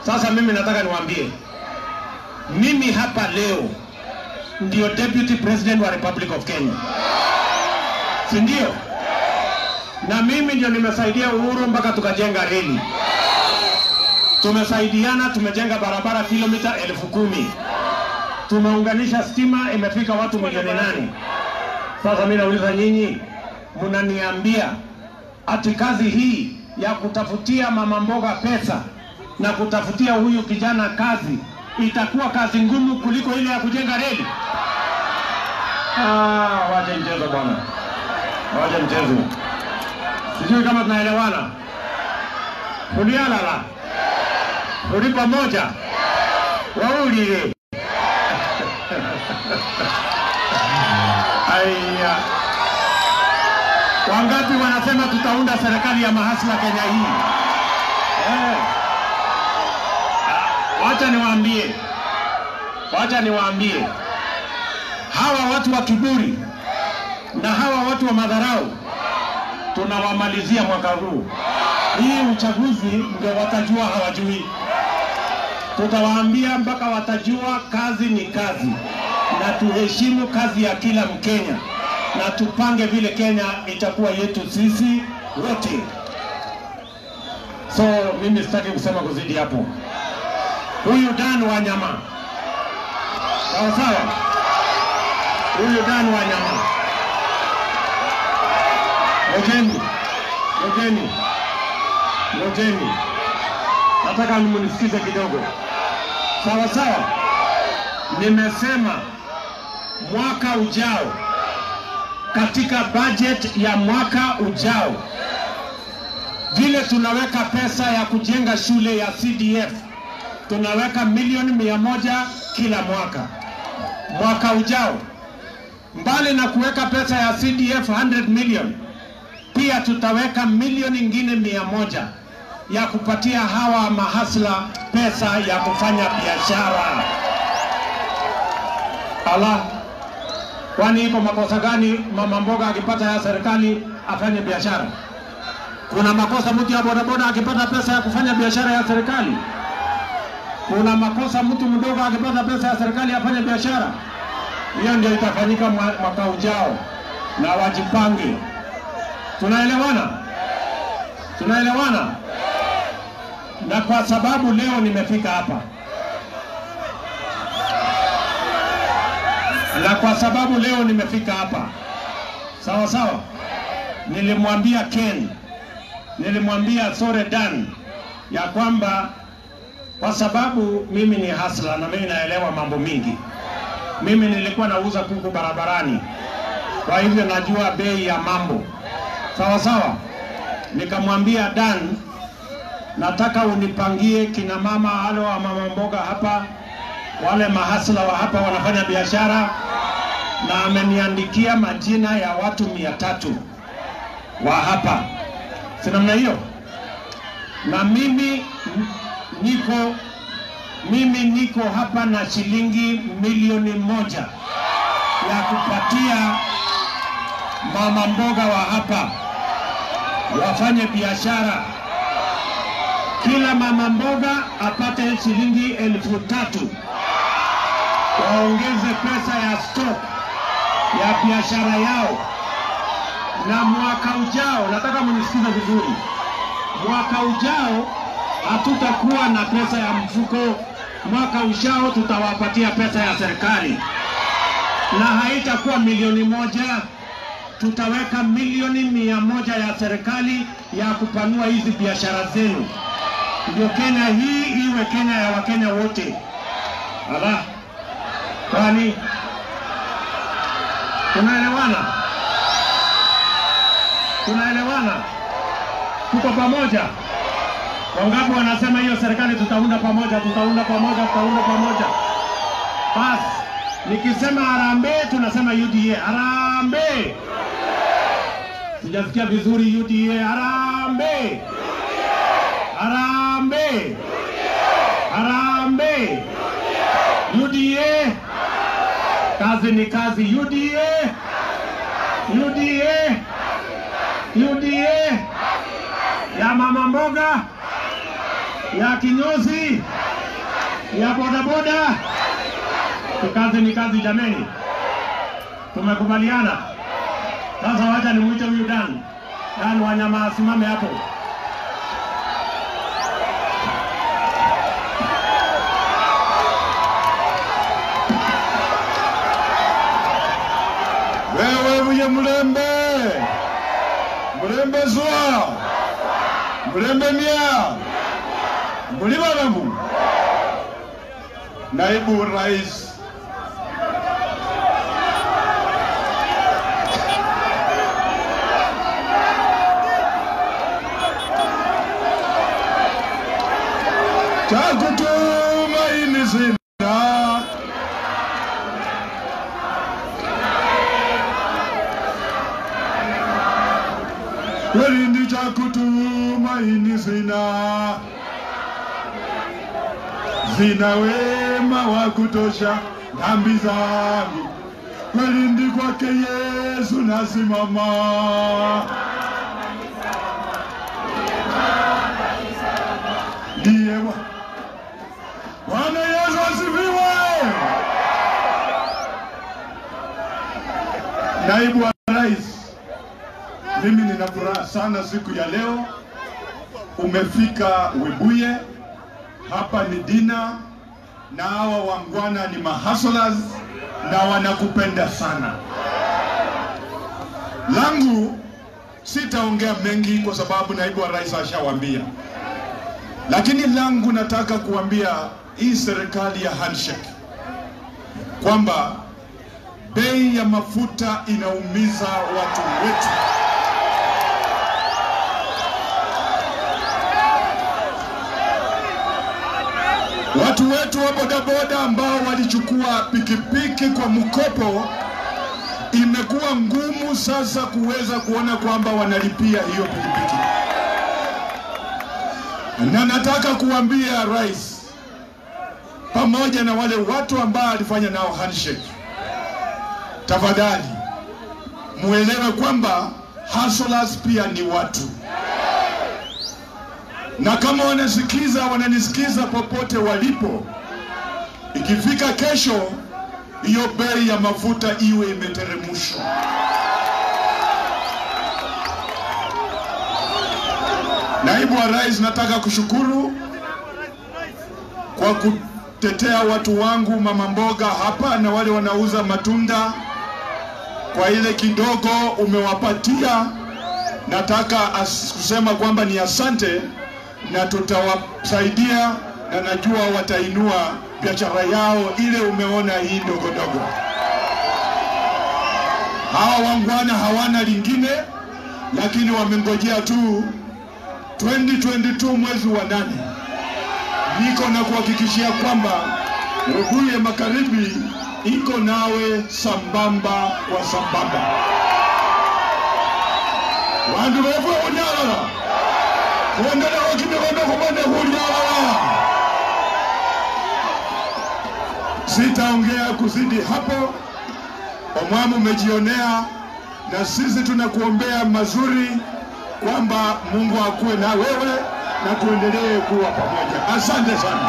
Sasa mimi nataka niwaambie, mimi hapa leo ndio deputy president wa Republic of Kenya, si ndio? Na mimi ndio nimesaidia Uhuru mpaka tukajenga reli, tumesaidiana, tumejenga barabara kilomita elfu kumi tumeunganisha stima, imefika watu milioni nane. Sasa mimi nauliza nyinyi, mnaniambia ati kazi hii ya kutafutia mama mboga pesa na kutafutia huyu kijana kazi itakuwa kazi ngumu kuliko ile ya kujenga reli? Ah, wache mchezo bwana, wache mchezo. Sijui kama tunaelewana. Tulialala tuli pamoja, waulile Aya, wangapi wanasema tutaunda serikali ya mahasla Kenya hii? Eh. Ah, Wacha niwaambie, wacha niwaambie hawa watu wa kiburi na hawa watu wa madharau tunawamalizia mwaka huu. Hii uchaguzi ndio watajua hawajui. Tutawaambia mpaka watajua kazi ni kazi, na tuheshimu kazi ya kila Mkenya na tupange vile Kenya itakuwa yetu sisi wote. So mimi sitaki kusema kuzidi hapo. Huyu Dan Wanyama, sawa sawa, huyu Dan Wanyama, ngojeni, ngojeni, ngojeni, nataka mnisikize kidogo, sawa sawa. Nimesema mwaka ujao katika budget ya mwaka ujao, vile tunaweka pesa ya kujenga shule ya CDF, tunaweka milioni mia moja kila mwaka. Mwaka ujao, mbali na kuweka pesa ya CDF 100 million, pia tutaweka milioni ingine mia moja ya kupatia hawa mahasla pesa ya kufanya biashara. Allah, Kwani iko makosa gani mama mboga akipata ya serikali afanye biashara? Kuna makosa mtu ya bodaboda akipata pesa ya kufanya biashara ya serikali? Kuna makosa mtu mdogo akipata pesa ya serikali afanye biashara? Hiyo ndio itafanyika mwa- mwaka ujao, na wajipange. Tunaelewana? Tunaelewana? Na kwa sababu leo nimefika hapa na kwa sababu leo nimefika hapa sawa sawa, nilimwambia Ken, nilimwambia Sore Dan ya kwamba kwa sababu mimi ni hasla na mimi naelewa mambo mingi. Mimi nilikuwa nauza kuku barabarani, kwa hivyo najua bei ya mambo sawa sawa. Nikamwambia Dan, nataka unipangie kina mama wale wa mama mboga hapa, wale mahasla wa hapa wanafanya biashara na ameniandikia majina ya watu mia tatu wa hapa, si namna hiyo? Na mimi n- niko mimi niko hapa na shilingi milioni moja ya kupatia mama mboga wa hapa wafanye biashara. Kila mama mboga apate shilingi elfu tatu waongeze pesa ya stock ya biashara yao, na mwaka ujao, nataka mnisikize vizuri, mwaka ujao hatutakuwa na pesa ya mfuko. Mwaka ujao tutawapatia pesa ya serikali, na haitakuwa milioni moja, tutaweka milioni mia moja ya serikali ya kupanua hizi biashara zenu, ndio Kenya hii iwe Kenya ya Wakenya wote. Ala, kwani tunaelewana? Tunaelewana? Tuko pamoja? Wangapi wanasema hiyo serikali tutaunda pamoja, tutaunda pamoja, tutaunda pamoja? Basi nikisema harambee, tunasema UDA. Harambee! Sijasikia vizuri. UDA, harambee! Harambee! Harambee! UDA! Kazi ni kazi. UDA! UDA! UDA! Ya mama mboga ya kinyozi, ya bodaboda. Kazi ni kazi jameni, tumekubaliana. Sasa wacha nimwite huyu Dan Dan Wanyama asimame hapo. wewe buye mulembe mulembe zwa mulembe mya muli balamu naibu rais chakutumaini sina kweli ndi chakutumaini sina sina wema wa kutosha dhambi zangu kweli ndi kwake Yesu nasimama ndiye Bwa- Bwana Yesu asifiwe. Naibu wa Rais, mimi nina furaha sana siku ya leo. Umefika Webuye, hapa ni dina, na hawa wangwana ni mahustlers na wanakupenda sana. Langu sitaongea mengi kwa sababu naibu wa rais ashawaambia, lakini langu nataka kuambia hii serikali ya handshake kwamba bei ya mafuta inaumiza watu wetu. Watu wetu wa bodaboda ambao walichukua pikipiki kwa mkopo, imekuwa ngumu sasa kuweza kuona kwamba wanalipia hiyo pikipiki, na nataka kuambia rais pamoja na wale watu ambao alifanya nao handshake, tafadhali muelewe kwamba hustlers pia ni watu na kama wanasikiza wananisikiza popote walipo, ikifika kesho, hiyo bei ya mafuta iwe imeteremshwa. Naibu wa Rais, nataka kushukuru kwa kutetea watu wangu mama mboga hapa na wale wanauza matunda, kwa ile kidogo umewapatia. Nataka as- kusema kwamba ni asante na tutawasaidia na najua watainua biashara yao ile umeona hii ndogo ndogo. Hawa wangwana hawana lingine, lakini wamengojea tu 2022 mwezi wa nane. Niko na kuhakikishia kwamba Webuye Magharibi iko nawe sambamba kwa sambamba. Wandu befu unyalala kuendelea wakimigondo kubonde kunyalala. Sitaongea kuzidi hapo, omwamu umejionea, na sisi tunakuombea mazuri kwamba Mungu akuwe na wewe na tuendelee kuwa pamoja. Asante sana.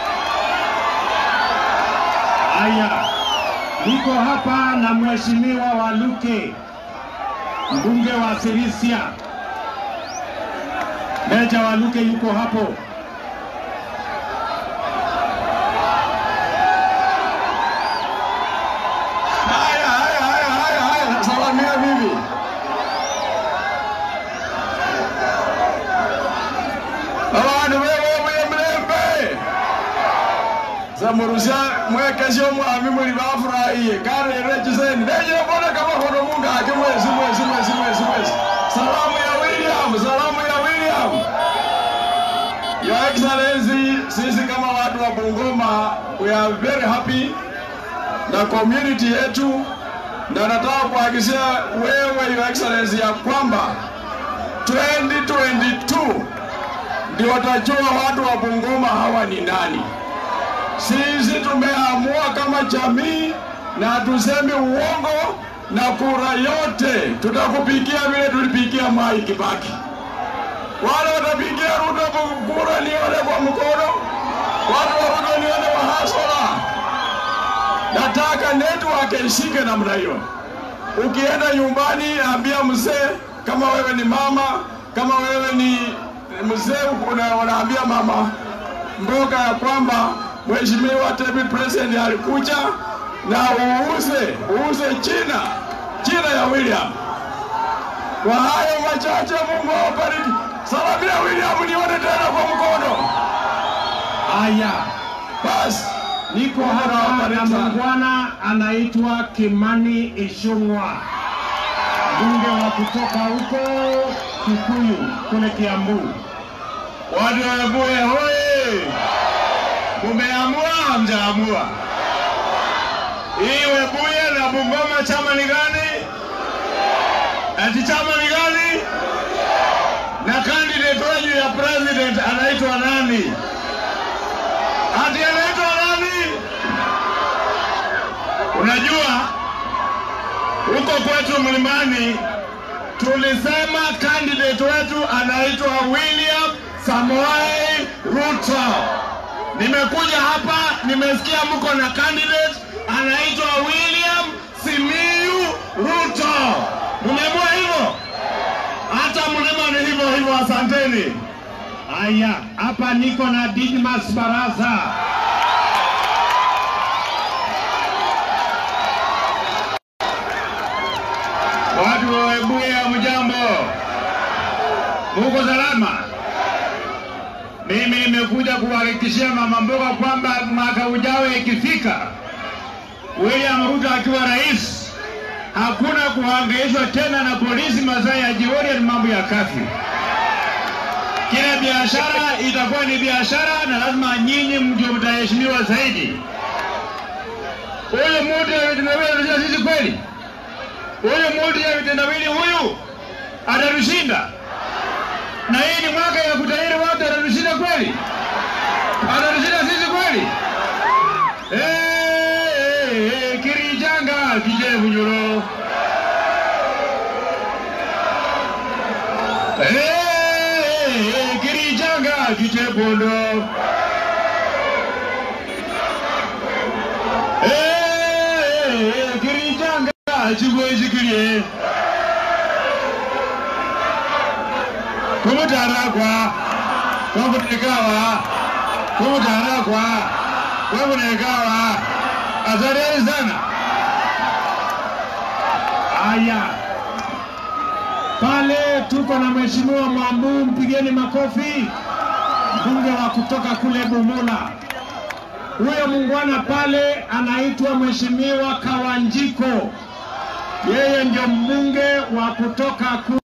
Haya, niko hapa na mheshimiwa Waluke, mbunge wa Sirisia. Meja Waluke yuko hapo. Haya, haya, haya, haya, haya, salamia bibi. Abantu bewe muye mulembe zamurusha mwekeshe omwami muli bafurahiye karere ekiseni neyire mbona kamahono mungaki mwezi mwezi mwezi mwezi mwezi salamu ya William salamu ya William Your Excellency sisi kama watu wa Bungoma we are very happy na community yetu, na nataka kuhakikishia wewe Your Excellency ya kwamba 2022 ndio watajua watu wa Bungoma hawa ni nani. Sisi tumeamua kama jamii na tusemi uongo, na kura yote tutakupigia vile tulipigia Mwai Kibaki. wale watapigia Ruto kura nione kwa mkono, watu wa Ruto nione kwa hasara. Nataka network ishike namna hiyo. Ukienda nyumbani, ambia mzee, kama wewe ni mama, kama wewe ni mzee, una- unaambia mama mboga ya kwamba Mheshimiwa David President alikuja na uuze uuze China China ya William. Kwa hayo machache, Mungu awabariki. Salamia William, nione tena kwa mkono. Haya, Basi niko Mungu hapa na awabariki sana. muungwana anaitwa Kimani Ichung'wa, mbunge wa kutoka huko Kikuyu kule Kiambu. Watu wa Webuye hoye! Mumeamua hamjaamua? Hii Webuye na Bungoma chama ni gani? Ati chama ni gani? Na candidate wenu ya president anaitwa nani? Ati anaitwa nani? Unajua huko kwetu mlimani tulisema candidate wetu anaitwa William Samoei Ruto. Nimekuja hapa nimesikia mko na candidate anaitwa William Simiyu Ruto. Mmeamua hivyo? Hata mlima ni hivyo hivyo. Asanteni. Haya, hapa niko na Didmas Baraza. Watu wa Webuye, hamjambo? Muko salama? Mimi nimekuja kuhakikishia mama mboga kwamba mwaka ujao ikifika, William Ruto akiwa rais, hakuna kuhangaishwa tena na polisi masaa ya jioni na mambo ya kafi. Kila biashara itakuwa ni biashara, na lazima nyinyi ndio mtaheshimiwa zaidi. Huyu mtu ya vitendawili anajua sisi kweli? Huyu mtu ya vitendawili huyu atatushinda, na hii ni mwaka ya kutahiri watu, atatushinda kweli? Atatushinda sisi kweli? Eh, eh, eh, Kirijanga kijevu nyoro Eh, eh, eh, Kirijanga kijepondo Eh, eh, eh, Kirijanga chigwezikirie kumutaragwa kwakunekawa kumutaragwa kwakunekawa asanteni sana Haya, pale tuko na mheshimiwa Mwambu, mpigeni makofi, mbunge wa kutoka kule Bumula. Huyo muungwana pale anaitwa mheshimiwa Kawanjiko, yeye ndio mbunge wa kutoka kule